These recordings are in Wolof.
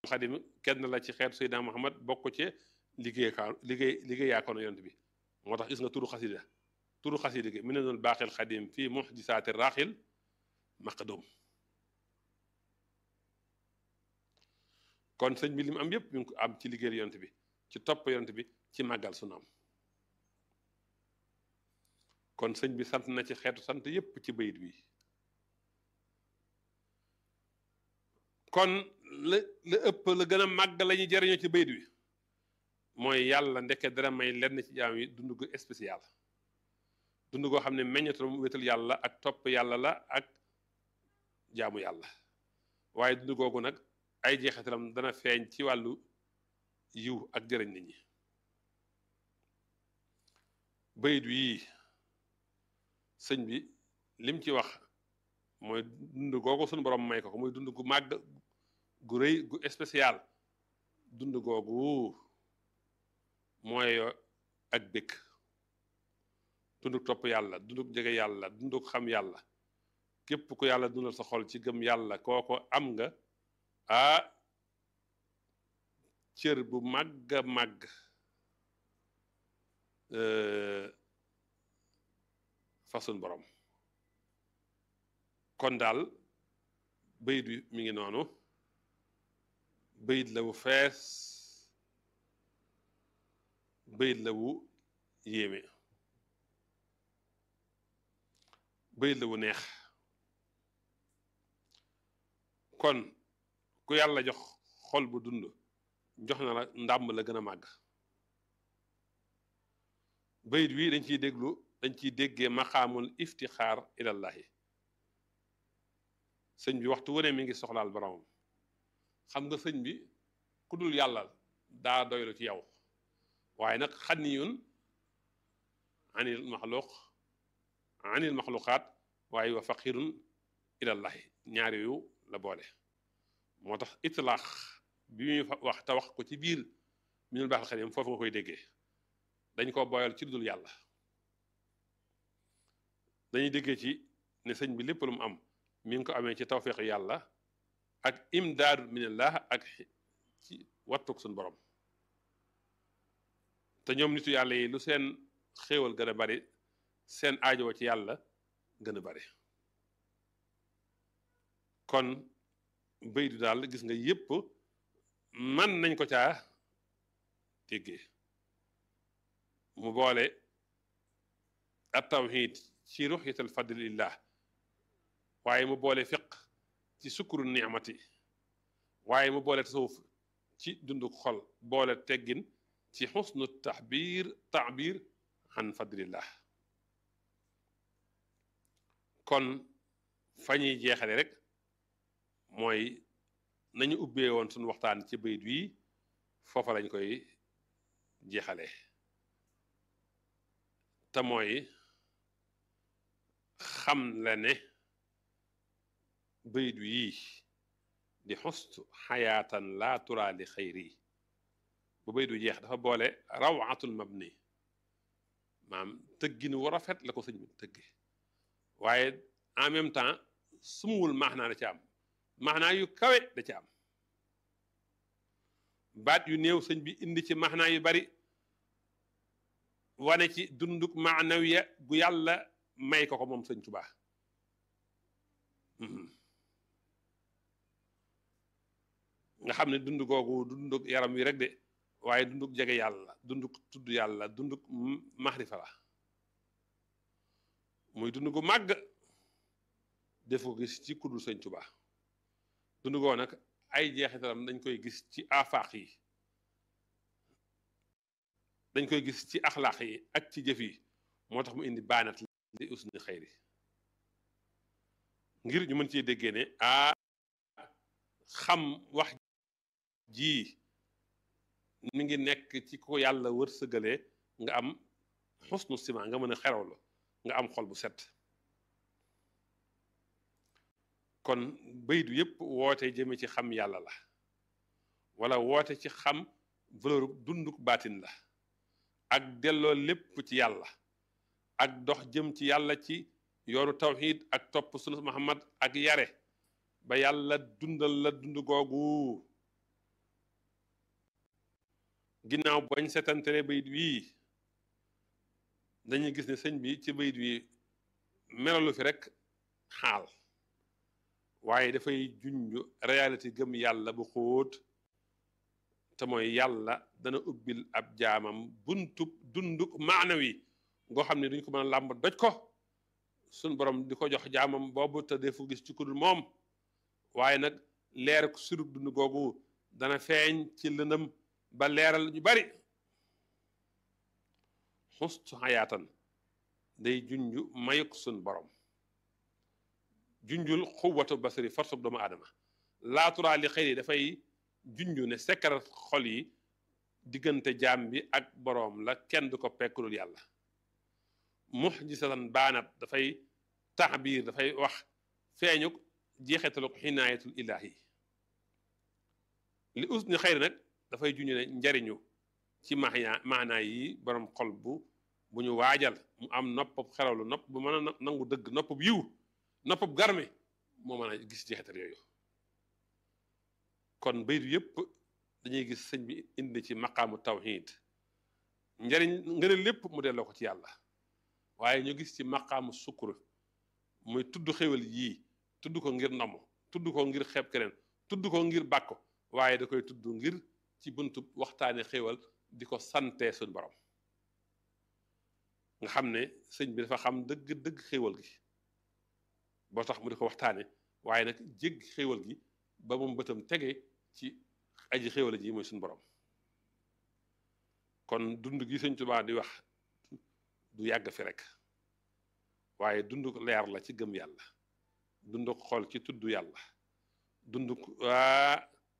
xadim kenn la ci xeetu Seydina Muhammad bokk ci liggéey kaa liggéey liggéey yaakoon yonent bi moo tax gis nga turu xasida turu xasida gi mi ne doon baaxil xadim fii muxjisaati raaxil maqdum kon sëñ bi li mu am yépp mi ngi ko am ci liggéeyal yonent bi ci topp yonent bi ci màggal sunu am kon sëñ bi sant na ci xeetu sant yépp ci bayit bi kon la la ëpp la gën a màgg la ñuy jariñoo ci bayit bi mooy yàlla ndeke dara may lenn ci jaam yi dund gu spécial dund goo xam ne meññatam wétal yàlla ak topp yàlla la ak jaamu yàlla waaye dund googu nag ay jeexitalam dana feeñ ci wàllu yiw ak jëriñ nit ñi bayit yii sëñ bi lim ci wax mooy dund googu suñu borom may ko ko muy dund gu màgg gu rëy gu spécial dund googu mooy ak bëkk dunduk topp yàlla dunduk jege yàlla dunduk xam yàlla képp ku yàlla dundal sa xol ci gëm yàlla kooko am nga ah cër bu màgg a màgg façon borom kon daal bayit bi mi ngi noonu bayit la wu fees bayit la wu yéeme bayit la wu neex kon ku yàlla jox xol bu dund jox na la ndàmb la gën a màgg bayit wi dañ ciy déglu dañ ciy déggee maqaamul iftixaar ilallahi sëñ bi waxtu wane mi ngi soxlaal boromam xam nga sëñ bi ku dul yàlla daa doylu ci yow waaye nag xanniyun anil maxluq anil maxluqaat waaye wa faqirun ilallahi ñaar yu la boole moo tax itlaax bi muy wax te wax ko ci biir minul baaxal xadim foofu nga koy déggee dañ ko boyal ci dul yàlla dañuy déggee ci ne sëñ bi lépp lu mu am mi ngi ko amee ci tawfiq yàlla ak imdaadu minallah ak ci wattuk suñu borom te ñoom nitu yàlla yi lu seen xéewal gën a bari seen aajo ci yàlla gën a bari kon baydu daal gis nga yépp man nañ ko caa déggee mu boole at tawhid ci ruxyatal fadlillah waaye mu boole fiq ci sukkuru ni'mati waaye mu boole tasawuf ci dundu xol boole teggin ci xusnu taxbiir taabir an fadlillah kon fa ñuy jeexale rek mooy nañu ubbee woon suñu waxtaan ci bayit wi foofa lañ koy jeexale te mooy xam la ne bayit wi di xustu xayaatan laa turaa li xayri bu bayit wi jeex dafa boole rawatul mabni maam tëggin wu rafet la ko sëñ bi tëgge waaye en même temps sumuwul maanaa da ci am maanaa yu kawe da ci am baat yu néew sëñ bi indi ci maanaa yu bari wane ci dunduk maanawiya gu yàlla may ko ko moom sëñ Tuubaa nga xam ne dund googu dunduk yaram wi rek de waaye dunduk jege yàlla dunduk tudd yàlla dunduk maxrifa la muy dund gu màgg def ko gis ci kuddul sëñ Tuubaa dund goo nag ay jeexitalam dañ koy gis ci afaax yi dañ koy gis ci axlaax yi ak ci jëf yi moo tax mu indi baanat li usni xayri ngir ñu mën cee déggee ne a xam wax ji mi ngi nekk ci ko yàlla wërsëgalee nga am xusnu sima nga mën a xerawlu nga am xol bu set kon baydu yépp woote jëme ci xam yàlla la wala woote ci xam valeur dunduk baatin la ak delloo lépp ci yàlla ak dox jëm ci yàlla ci yoonu tawxiid ak topp sunu Muhammad ak yare ba yàlla dundal la dund googu ginnaaw bañ setantere bayit wii dañuy gis ne sëñ bi ci bayit wi melalu fi rek xaal waaye dafay junj réalité gëm yàlla bu xóot te mooy yàlla dana ubbil ab jaamam buntub dunduk maanawi ngoo xam ne duñ ko mën a làmb doj ko suñ borom di ko jox jaamam boobu te defu gis ci kudul moom waaye nag leer surug dund googu dana feeñ ci lëndëm ba leeral ñu bari xustu xayaatan day junj mayuk suñ borom junjul xuwatu basari force doomu aadama laaturaa li xëy dafay junj ne sekkarat xol yi diggante jaam bi ak boroom la kenn du ko pekkulul yàlla muxjisatan baanat dafay taxbiir dafay wax feeñuk jeexetaluk xinaayatul ilaahi li us ni xëy nag dafay junj ne njariñu ci maana maanaa yi boroom xol bu bu ñu waajal mu am noppab xerawlu nopp bu mën a nangu dëgg noppab yiw noppab garme moo mën a gis jeexital yooyu kon baytu yëpp dañuy gis sëñ bi indi ci maqaamu tawhid njariñ ngëneel lépp mu delloo ko ci yàlla waaye ñu gis ci maqaamu sukkur muy tudd xéwal yii tudd ko ngir namm tudd ko ngir xeeb keneen tudd ko ngir bàkko waaye da koy tudd ngir ci buntu waxtaane xéwal di ko sante suñ borom nga xam ne sëñ bi dafa xam dëgg dëgg xéwal gi boo tax mu di ko waxtaane waaye nag jégg xéwal gi ba moom bëtam tege ci aji xéwal ji mooy suñu borom kon dund gi sëñ Tuubaa di wax du yàgg fi rek waaye dund leer la ci gëm yàlla dund xol ci tudd yàlla dund waa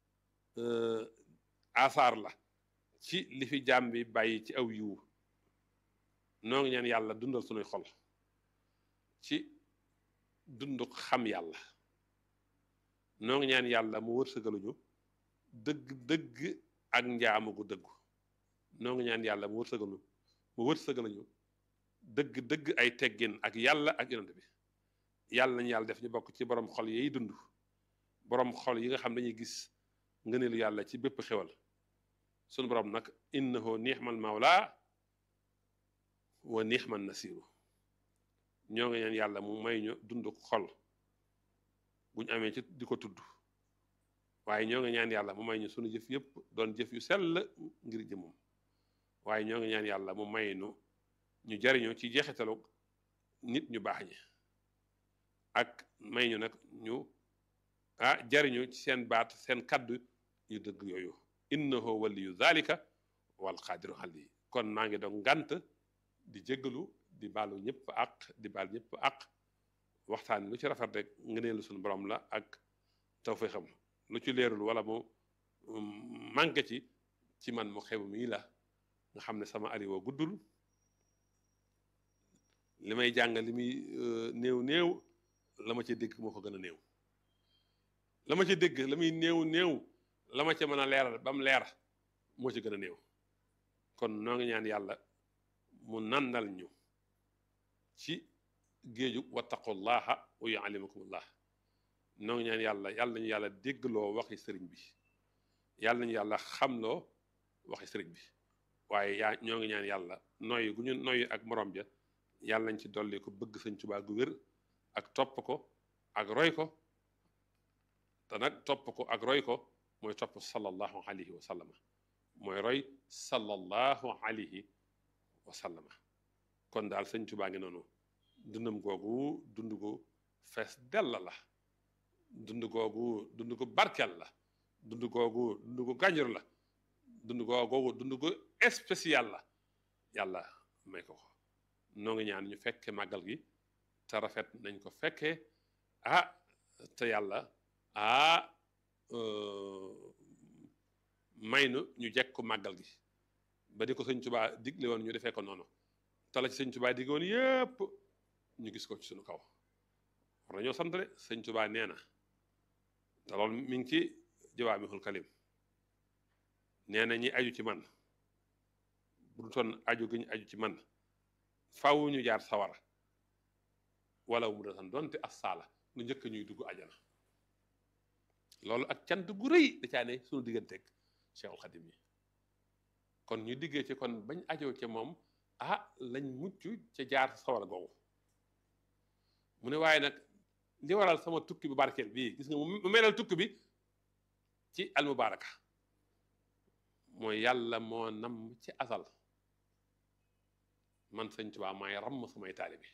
asaar la ci li fi jaam bi bàyyi ci aw yiwu noo ngi ñaan yàlla dundal sunuy xol ci dund xam yàlla noo ngi ñaan yàlla mu wërsëgaluñu dëgg dëgg ak njaamu gu dëggu noo ngi ñaan yàlla mu wërsëgalu mu wërsëgaluñu dëgg dëgg ay teggin ak yàlla ak yonent bi yàlla nañu yàlla def ñu bokk ci borom xol yiy dund borom xol yi nga xam dañuy gis ngëneelu yàlla ci bépp xewal sunu borom nag innahu ni'mal mawla wa ni'man nasiru ñoo ngi ñaan yàlla mu may ñu dund xol buñ amee ci di ko tudd waaye ñoo ngi ñaan yàlla mu may ñu sunu jëf yëpp doon jëf yu sell ngir jëmum waaye ñoo ngi ñaan yàlla mu may nu ñu jariñu ci jeexitalu nit ñu baax ñi ak may ñu nag ñu ah jariñu ci seen baat seen kaddu yu dëgg yooyu innahu waliyu zalika wal qaadiru alayhi kon maa ngi doon ngant di jéggalu di baalu ñëpp ak di baal ñëpp ak waxtaan lu ci rafet rek ngëneelu suñu borom la ak tawfeexam lu ci leerul wala mu manqué ci ci man mu xew mii la nga xam ne sama ariwo guddul li may jàng li muy néew néew la ma ci dégg moo ko gën a néew la ma ci dégg la muy néew néew la ma ci mën a leeral ba mu leer moo ci gën a néew kon noo ngi ñaan yàlla mu nandal ñu ci géeju wattaqullaha wa yuallimukumullah noo ngi ñaan yàlla yàlla nañu yàlla déggloo waxi sëriñ bi yàlla nañu yàlla xamloo waxi sëriñ bi waaye yaa ñoo ngi ñaan yàlla noyyi gu ñu noyyi ak morom ja yàlla nañ ci dolli ko bëgg sëñ Tuubaa gu wér ak topp ko ak roy ko te nag topp ko ak roy ko mooy topp sallallahu alayhi wa sallama mooy roy sallallahu alayhi wa sallama kon daal sëñ Tuubaa ngi noonu dundam googu dund gu fees dell la dund googu dund gu barkel la dund googu dund gu gànjur la dund googu dund gu spécial la yàlla may ko ko noo ngi ñaan ñu fekke màggal gi te rafet nañ ko fekkee ah te yàlla ah may nu ñu jekk ko màggal gi ba di ko sëñ Tuubaa digle woon ñu defee ko noonu te la ci sëñ Tuubaa digle woon yépp ñu gis ko ci suñu kaw war nañoo sant de sëñ Tuubaa nee na te loolu mi ngi ci jawaamihul kalim nee na ñi aju ci man bu du toon aju gi ñu aju ci man faaw ñu jaar sawara wala mu doon donte as saala lu njëkk ñuy dugg ajana loolu ak cant gu rëy da caa ne suñu digganteeg Cheikhul Xadim yi kon ñu diggee ci kon bañ ajoo ca moom ah lañ mucc ca jaar sawar googu mu ne waaye nag li waral sama tukki bu barkeel bii gis nga mu melal tukki bi ci almubaraka mooy yàlla moo nam ci asal man sëñ Tuubaa maay ramm samay taalibe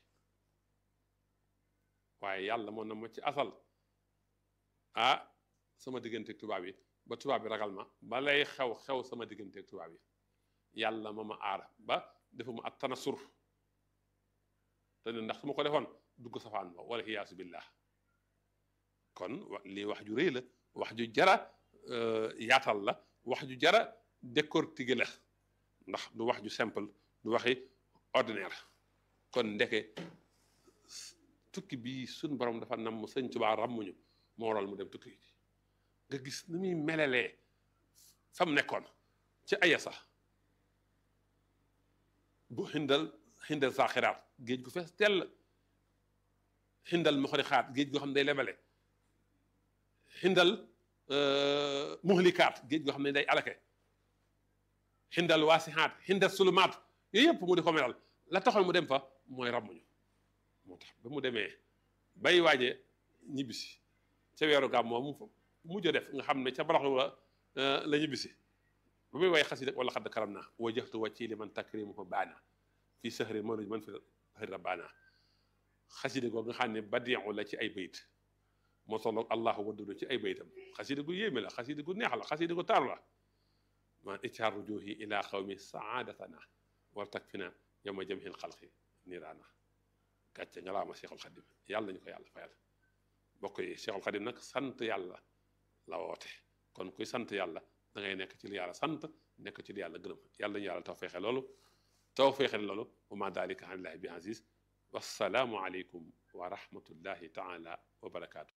waaye yàlla moo nam ci asal ah sama digganteeg tubaab yi ba tubaab bi ragal ma ba lay xew xew sama digganteeg tubaab yi yàlla ma ma aar ba defuma at tanasur te ne ndax su ma ko defoon dugg safaan ba wala xiyaasu billah kon lii wax ju rëy la wax ju jara yaatal la wax ju jara décortiquer la ndax du wax ju simple du waxi ordinaire kon ndeke tukki bi suñ borom dafa nam sëñ Tuubaa ràmmuñu moo waral mu dem tukki nga gis ni muy melelee fa mu nekkoon ci aya sax bu xindal xindal saaxiraat géej gu fees tell xindal muxrixaat géej goo xam ne day lebale xindal muhlikaat géej goo xam ne day alake xindal waasixaat xindal sulumaat yooyu yëpp mu di ko melal la taxoon mu dem fa mooy ràmmuñu moo tax ba mu demee bay waaje ñibbisi ca weeru gàmm moom mu mujj def nga xam ne ca baraxlu la la ñibbisi ba muy way xasida wala xadd karam naa wajjahtu wàcci li man takrimu fa baana fii sahri manuj man fi xëri rabbaana xasida googu nga xam ne badiu la ci ay bayit moo tolloog allahu waddudu ci ay bayitam xasida gu yéeme la xasida gu neex la xasida gu taaru la man iccaar rujuhi ila xawmi saadatana war takfina yawma jamhil xalqi niiraana gàcce nga laa ma Seexul Xadim yàlla nañu ko yàlla fayal bokk yi Seexul Xadim nag sant yàlla la woote kon kuy sant yàlla da ngay nekk ci li yàlla sant nekk ci li yàlla gërëm yàlla nañu yàlla taw feexe loolu taw feexe loolu wa ma dalika an illahi bi aziz wassalaamu aleykum wa rahmatullahi taala wa barakaatu